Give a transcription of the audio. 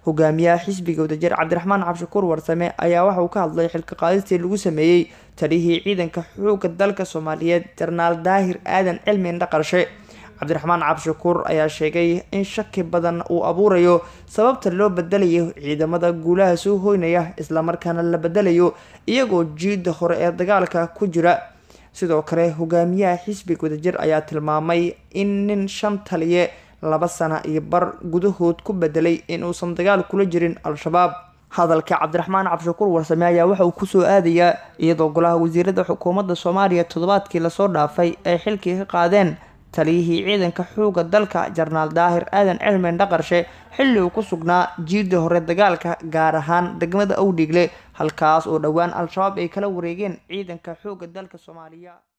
hogaamiyaha xisbiga wadajir cabdiraxmaan cabshakuur warsame ayaa waxa uu ka hadlay xilka qaadistii lagu sameeyey taliyihii ciidanka xoogga dalka soomaaliyeed jarnaal daahir aadan cilmi indhaqarshe cabdiraxmaan cabshakuur ayaa sheegay in shaki badan uu abuurayo sababta loo bedelayo ciidamada guulaha soo hoynaya islamarkaana la bedelayo iyagoo jiida hore ee dagaalka ku jira sidoo kale hogaamiyaha xisbiga wadajir ayaa tilmaamay in nin shan taliye laba sana iyo bar gudahood ku bedelay inuusan dagaal kula jirin al-shabaab hadalka cabdiraxmaan cabshakuur warsame ayaa waxa uu kusoo aadayaa iyadoo golaha wasiirada xukuumadda soomaaliya toddobaadkii lasoo dhaafay ay xilkii ka qaadeen taliyihii ciidanka xoogga dalka jarnaal daahir aadan cilmen dhaqarshe xilli uu ku sugnaa jiida hore dagaalka gaar ahaan degmada owdhiigle halkaas oo dhowaan al-shabaab ay kala wareegeen ciidanka xoogga dalka soomaaliya